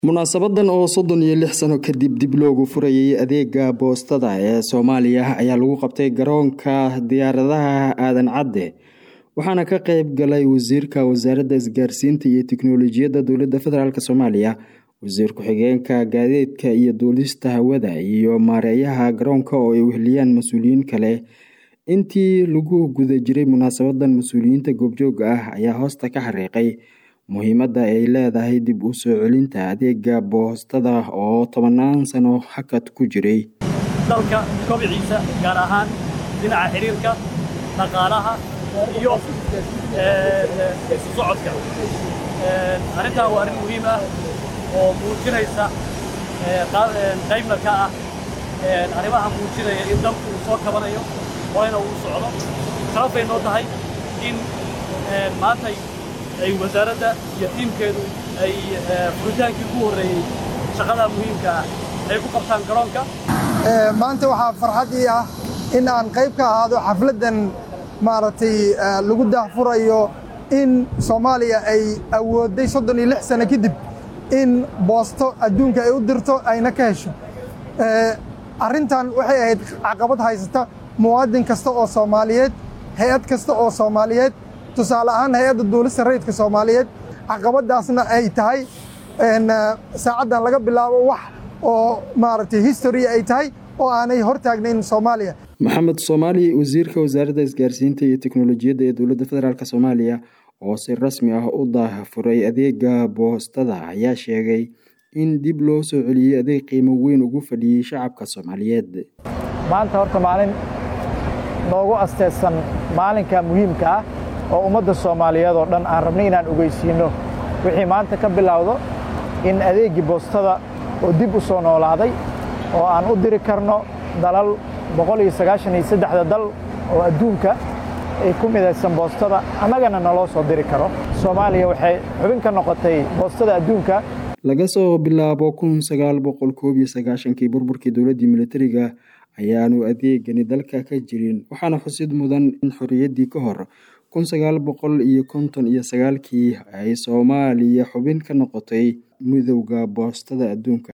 munaasabadan oo soddon iyo lix sano kadib dib loogu furayay adeega boostada ee soomaaliya ayaa lagu qabtay garoonka diyaaradaha aadan cadde waxaana ka qeyb galay wasiirka wasaaradda isgaarsiinta iyo tiknolojiyadda dowladda federaalk soomaaliya wasiir ku-xigeenka gaadiidka iyo duulista hawada iyo maareeyaha garoonka oo ay weheliyaan mas-uuliyiin kale intii lagu guda jiray munaasabadan mas-uuliyiinta goobjooga ah ayaa hoosta ka xariiqay muhiimadda ay leedahay dib u soo celinta adeega boostada oo tobanaan sano hakad ku jiray dalka kobiciisa gaar ahaan dhinaca xiriirka dhaqaalaha iyo isu socodka arrintan waa arrin muhiim ah oo muujinaysa qaybna ka ah arrimaha muujinaya in dalku uu soo kabanayo horeyna uu socdo sharaf bay noo tahay in maantay ay wasaaradda iyo tiimkeedu ay furitaankii ugu horreeyey shaqada muhiimka ah ay ku qabtaan garoonka maanta waxaa farxad ii ah in aan qayb ka ahaado xafladdan maaragtay lagu daahfurayo in soomaaliya ay awoodday soddon iyo lix sano kadib in boosto adduunka ay u dirto ayna ka hesho arrintan waxay ahayd caqabad haysata muwaadin kasta oo soomaaliyeed hay-ad kasta oo soomaaliyeed tusaale ahaan hay-adda duulista rayidka soomaaliyeed caqabadaasna ay tahay saacaddan laga bilaabo wax oo maaragtay history ay tahay oo aanay hortaagnayn soomaaliya maxamed soomaali wasiirka wasaaradda isgaarsiinta iyo teknolojiyadda ee dowladda federaalk soomaaliya oo si rasmi ah u daahfuray adeega boostada ayaa sheegay in dib loo soo celiyey adeeg qiimo weyn ugu fadhiyey shacabka soomaaliyeed maanta horta maalin noogu asteedsan maalinka muhiimka ah oo ummadda soomaaliyeed oo dhan aan rabnay inaan ogeysiinno wixii maanta ka bilowdo in adeeggii boostada oo dib u soo noolaaday oo aan u diri karno dalal boqol iyo sagaashan iyo saddexda dal oo adduunka ay ku midaysan boostada annagana naloo soo diri karo soomaaliya waxay xubin ka noqotay boostada adduunka laga soo bilaabo kun sagaal boqol koob iyo sagaashankii burburkii dowladdii militariga ayaanu adeegani dalka ka jirin waxaana xusid mudan in xorriyaddii ka hor kun sagaal boqol iyo konton iyo sagaalkii ay soomaaliya xubin ka noqotay midowda boostada adduunka